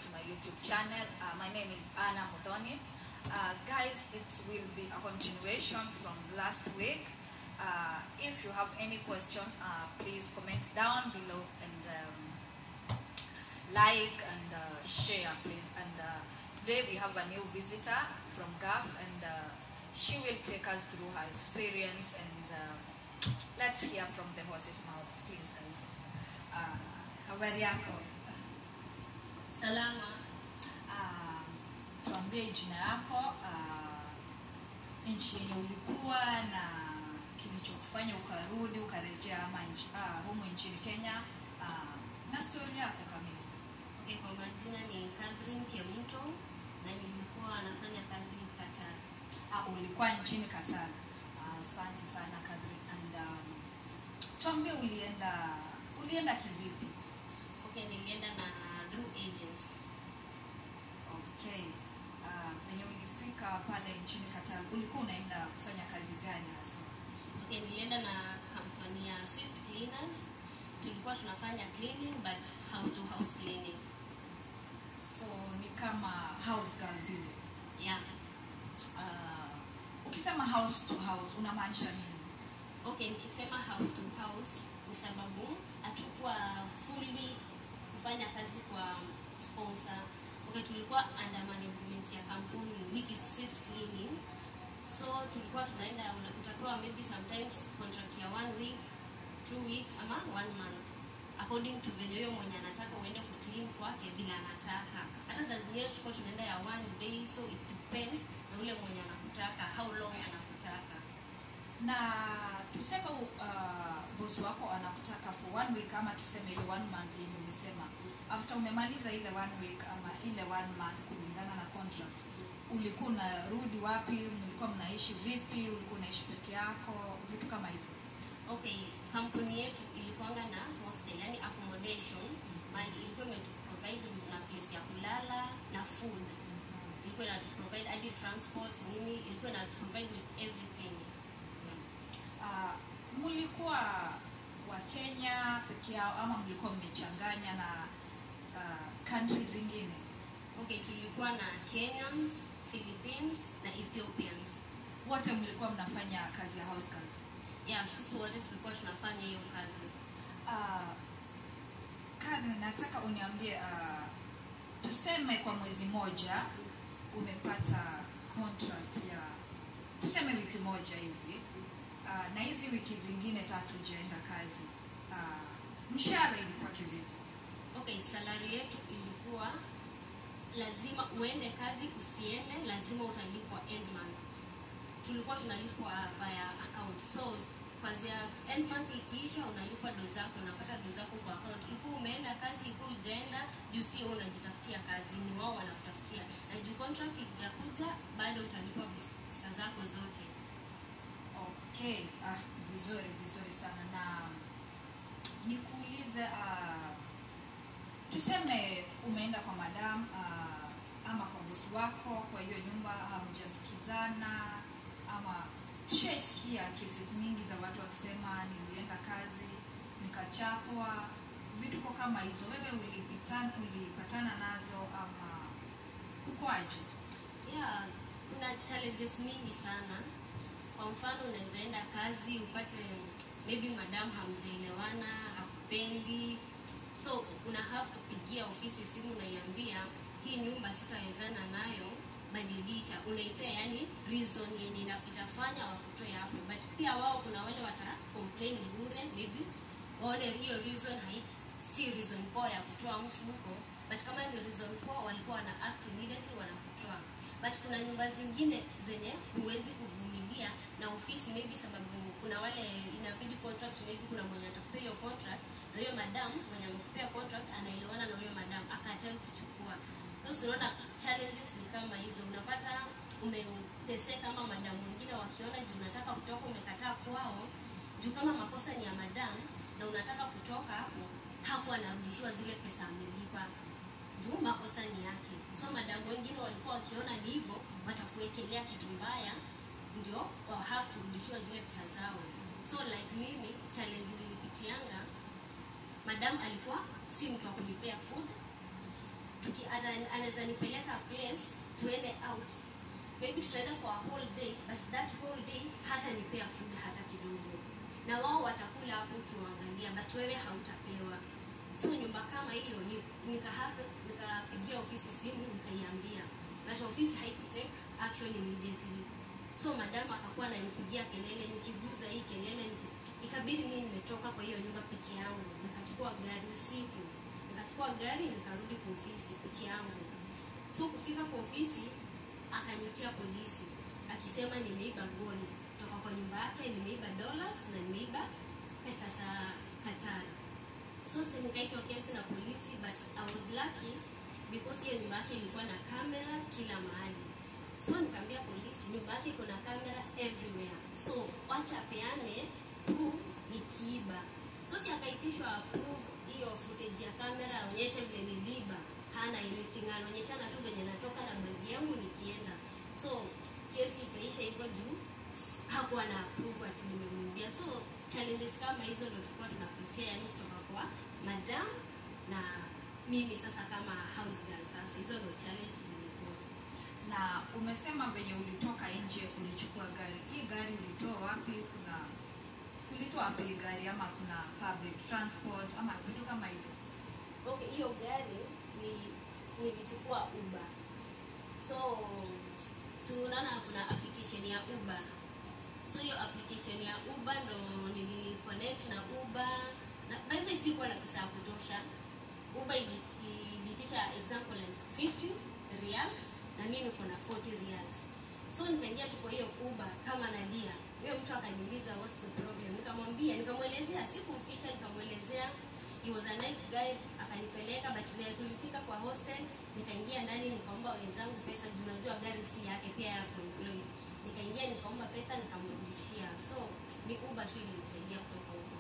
to my YouTube channel. Uh, my name is Anna Mutoni. Uh, guys, it will be a continuation from last week. Uh, if you have any question, uh, please comment down below and um, like and uh, share, please. And uh, today we have a new visitor from GAF, and uh, she will take us through her experience. And uh, let's hear from the horse's mouth, please, guys. Uh, habari yako? Salama. Ah, tuambie jina yako, ah, nchi yenye ulikuwa na kilichokufanya ukarudi ukarejea ama nchi, ah, humu nchini Kenya ah, na stori yako kamili. Okay, kwa majina ni Catherine Kemuto na nilikuwa nafanya kazi Qatar. Ah, ulikuwa nchini Qatar. Ah, Asante sana Catherine. And um, tuambie ulienda ulienda kivipi? Okay, nilienda na through agent. Okay. Ah, Venye ulifika pale nchini Qatar ulikuwa unaenda kufanya kazi gani haswa? Okay, nilienda na kampuni ya Swift Cleaners. Tulikuwa tunafanya cleaning but house to house cleaning. So ni kama house girl vile. Yeah. Ah, ukisema house to house unamaanisha nini? Okay, nikisema house to house ni sababu hatukuwa fully kufanya kazi kwa sponsor. Okay, tulikuwa under management ya kampuni which is Swift Cleaning. So tulikuwa tunaenda una- utapewa maybe sometimes contract ya one week, two weeks ama one month according to venye huyo mwenye anataka uende kuclean kwake vile anataka. Hata saa zingine tulikuwa tunaenda ya one day, so it depends na ule mwenye anakutaka, how long anakutaka. Na tuseme uh, bosi wako anakutaka for one week ama tuseme ile one month yenye umesema, after umemaliza ile one week ama ile one month kulingana na contract, ulikuwa unarudi wapi? Mlikuwa mnaishi vipi? Ulikuwa unaishi peke yako? Vitu kama hivyo. Okay, kampuni yetu ilikuanga na hostel, yani accommodation, mali ilikuwa imetuprovide na place ya kulala na food. Ilikuwa ina provide hadi transport nini, ilikuwa ina provide with everything. Uh, mlikuwa wa Kenya peke yao ama mlikuwa mmechanganya na uh, country zingine? Okay, tulikuwa na Kenyans, Philippines na Ethiopians. Wote mlikuwa mnafanya kazi ya house girls? Yeah, sisi wote tulikuwa tunafanya hiyo kazi. Uh, Karen, nataka uniambie uh, tuseme kwa mwezi moja umepata contract ya tuseme wiki moja hivi uh, na hizi wiki zingine tatu hujaenda kazi uh, mshahara ilikuwa kivipi? Okay, salary yetu ilikuwa lazima uende kazi usiende, lazima utalipwa end month. Tulikuwa tunalipwa via account, so kwanzia end month ikiisha, unalipwa do zako, unapata do zako kwa account. Ipo umeenda kazi, ipo ujaenda, juu sio wewe unajitafutia kazi, ni wao wanakutafutia, na juu contract ikikuja, bado utalipwa pesa pesa zako zote. Okay, ah, vizuri vizuri sana na nikuulize uh, tuseme umeenda kwa madam uh, ama kwa bosi wako kwa hiyo nyumba hamjasikizana ama tushaisikia cases mingi za watu wakisema nilienda kazi nikachapwa vituko kama hizo wewe ulipitana, ulipatana nazo ama ukoaje yeah, kuna challenges mingi sana kwa mfano unaweza enda kazi upate maybe madam hamjaelewana hakupendi so una have kupigia ofisi simu unaiambia hii nyumba sitawezana nayo badilisha unaipea yani reason yenye ina- itafanya wakutoe hapo but pia wao kuna wale wata complain bure maybe waone hiyo reason hai si reason poa ya kutoa mtu huko but kama ni reason poa walikuwa wana act immediately wanakutoa but kuna nyumba zingine zenye huwezi kuvumilia na ofisi maybe sababu kuna wale inabidi contract maybe kuna mwenye atakupea hiyo contract na hiyo madam mwenye amekupea contract anaelewana na huyo madam akatai kuchukua sasa unaona challenges ni kama hizo unapata umeteseka kama madam wengine wakiona juu unataka kutoka umekataa kwao juu kama makosa ni ya madam na unataka kutoka hapo hapo anarudishiwa zile pesa amelipa juu makosa ni yake so madamu wengine walikuwa wakiona ni hivyo watakuwekelea kitu mbaya ndio wa have kurudishiwa zile pesa zao so like mimi challenge nilipitianga madam alikuwa si mtu wa kunipea food tuki ata- anaweza nipeleka place tuende out maybe tutaenda for a whole day but that whole day hata nipea food hata kidogo na wao watakula hapo ukiwaangalia but wewe hautapewa so nyumba kama hiyo ni- nikahape- nikapigia ofisi simu nikaiambia but ofisi haikutake action immediately so madam akakuwa ananipigia kelele nikiguza hii kelele niki- ikabidi mimi nimetoka kwa hiyo nyumba peke yangu nikachukua gari usiku nikachukua gari nikarudi kwa ofisi peke yangu so kufika kwa ofisi akanitia polisi akisema nimeiba gold kutoka kwa nyumba yake nimeiba dollars na nimeiba pesa za Qatar so si nikaitwa kesi na polisi but I was lucky because hiyo nyumba yake ilikuwa na kamera kila mahali so nikaambia polisi nyumba yake iko na kamera everywhere so wacha apeane proof nikiiba so si akaitishwa proof hiyo footage ya kamera aonyeshe vile niliiba hana anything anaonyeshana tu venye natoka na bagi yangu nikienda so kesi ikaisha hivyo juu hakuwa na proof ati nimemwibia so challenges kama hizo ndo tulikuwa tunapitia yani kutoka kwa madam na mimi sasa kama house girl sasa hizo ndo challenges zilikuwa na umesema venye ulitoka nje ulichukua gari hii gari ulitoa wapi kuna ulitoa wapi hii gari ama kuna public transport ama vitu kama hivyo okay hiyo gari ni nilichukua uber so si unaona kuna application ya uber so hiyo application ya uber ndo niliconnect na uber na by the way sikuwa na pesa ya kutosha uber ili- ilitisha example like 50 reals na mimi niko na 40 reals so nikaingia tu kwa hiyo uber kama nalia huyo mtu akaniuliza what's the problem nikamwambia nikamwelezea sikumficha nikamwelezea he was a nice guy akanipeleka but vile tulifika kwa hostel nikaingia ndani nikaomba wenzangu pesa juu najua gari si yake pia yako employed nikaingia nikaomba pesa nikamrudishia so ni uber tu ilinisaidia kutoka huko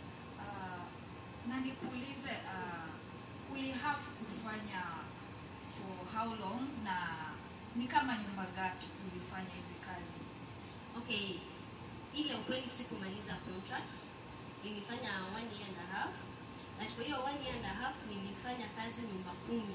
uh, na nikuulize uh, ulihave kufanya for how long na ni kama nyumba gapi ulifanya hivi kazi okay ile ukweli sikumaliza contract nilifanya one year and a half na kwa hiyo one year and a half nilifanya kazi nyumba kumi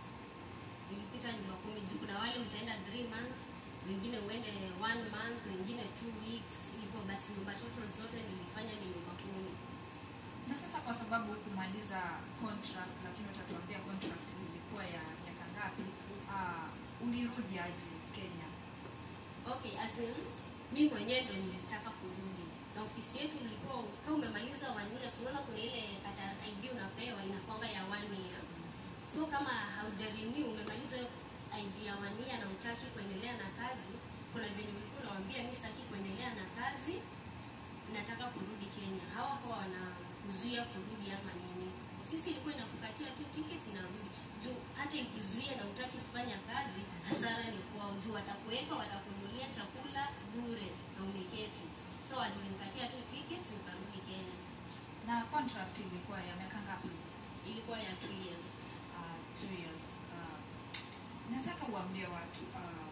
nilipita nyumba kumi juu kuna wale utaenda three months wengine uende one month wengine two weeks hivyo but nyumba total zote nilifanya ni nyumba kumi na sasa kwa sababu kumaliza contract lakini utatuambia contract ilikuwa ya miaka ngapi uh, ulirudi aje kenya okay as in mi mwenyewe ndo nilitaka kurudi na ofisi yetu ilikuwa kama umemaliza one year so unaona kuna ile kata id unapewa inakwanga ya one year so kama haujarini umemaliza hiyo id ya one year na utaki kuendelea na kazi kuna venye ulikuwa unawambia mi sitaki kuendelea na kazi nataka kurudi kenya hawakuwa wanakuzuia kurudi ama nini ofisi ilikuwa inakukatia tu tiketi inarudi juu hata ikuzuia na utaki kufanya kazi hasara ni kwao juu watakuweka watakunulia chakula bure na umeketi so walinikatia tu tiketi nikarudi kenya na contract ilikuwa ya miaka ngapi ilikuwa ya two years uh, two years uh, nataka uambie watu uh,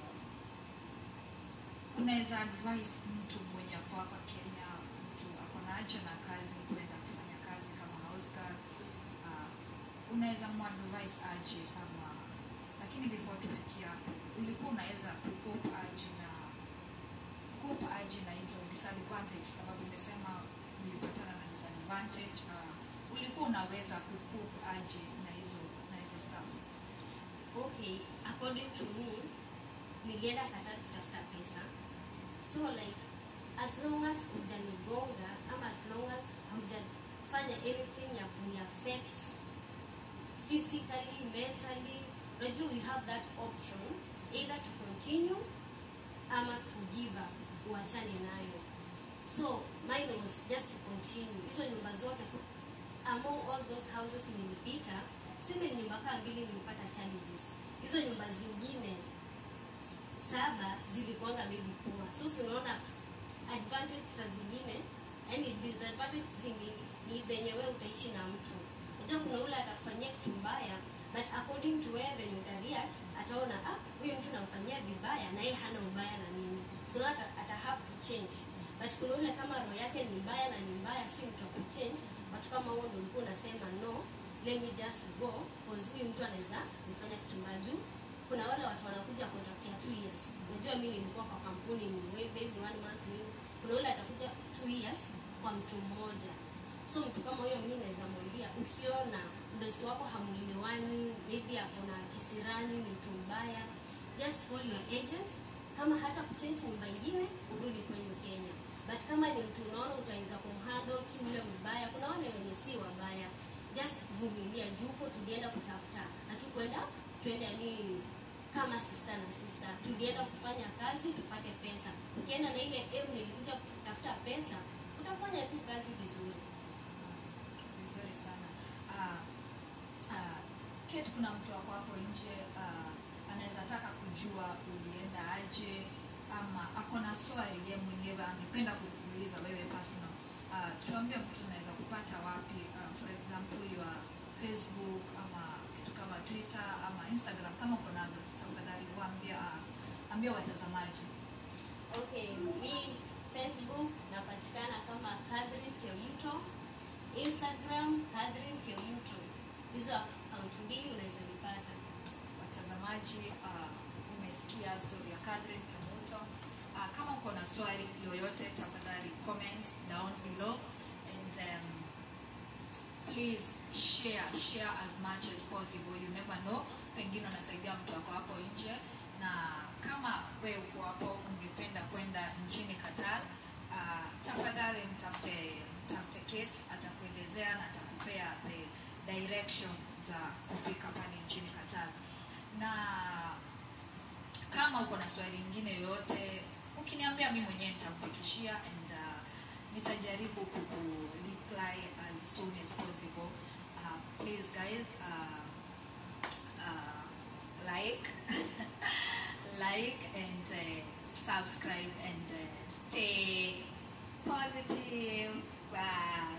unaweza advise mtu mwenye ako hapa kenya mtu ako na haja na kazi kwenda kufanya kazi kama house girl uh, unaweza muadvise aje ama lakini before tufikia hapo ulikuwa unaweza kukopa aje na kukopa aje na hizo disadvantage sababu umesema ulipatana na disadvantage uh, ulikuwa unaweza kukopa aje na hizo na hizo stuff okay according to me nilienda Qatar kutafuta pesa so like as long as hujanigonga ama as long as haujafanya anything ya kuniaffect physically mentally unajua we have that option either to continue ama to give up uachane nayo so mine was just to continue hizo nyumba zote among all those houses nilipita sime nyumba kaa mbili nilipata challenges hizo nyumba zingine s- saba zilikuanga maybe poor so si unaona advantage za zingine yani disadvantage zingine ni venye wewe utaishi na mtu unajua kuna ule atakufanyia kitu mbaya but according to wewe venye utareact ataona ah huyu mtu namfanyia vibaya na yeye hana ubaya na mimi so now ata, ata have to change but kuna ule kama roho yake ni mbaya na ni mbaya si mtu wa kuchange watu kama huo ndio ulikuwa unasema no let me just go cause huyu mtu anaweza nifanya kitu mbaya juu kuna wale watu wanakuja contractia two years unajua mimi nilikuwa kwa kampuni ni way baby one month nini kuna yule atakuja two years kwa mtu mmoja so mtu kama huyo mimi naweza mwambia ukiona mdosi wako hamuelewani maybe akona kisirani ni mtu mbaya just call your agent kama hata kuchange nyumba ingine urudi kwenyu kenya but kama ni mtu unaona utaweza kumhandle si ule mbaya kuna wale wenye si wabaya just vumilia juu huko tulienda kutafuta hatukwenda twende yani kama sister na sister tulienda kufanya kazi tupate pesa ukienda na ile em nilikuja kutafuta pesa utafanya tu kazi vizuri vizuri sana Ah, ah, Kate, kuna mtu wako hapo nje ah, anaweza taka kujua ulienda aje ama ako na swali ye mwenyewe angependa kukuuliza wewe personal Ah, tuambie mtu unaweza kupata wapi Ah, for example your facebook ama kitu kama twitter ama instagram kama uko nazo tafadhali waambia ah, ambia watazamaji okay mi facebook napatikana kama Catherine Kemto instagram Catherine Kemto hizo akaunti mbili unaweza nipata watazamaji uh, umesikia story ya Catherine Kemuto. Uh, kama uko na swali yoyote tafadhali comment down below and um, please share share as much as possible you never know pengine unasaidia mtu wako hapo nje na kama we uko hapo ungependa kwenda nchini Qatar uh, tafadhali mtafute mtafute Kate atakuelezea na atakupea the direction za kufika pale nchini Qatar na kama uko na swali lingine yoyote ukiniambia mi mwenyewe nitamfikishia and uh, nitajaribu kuku reply as soon as possible uh, please guys uh, uh, like like and uh, subscribe and uh, stay positive bye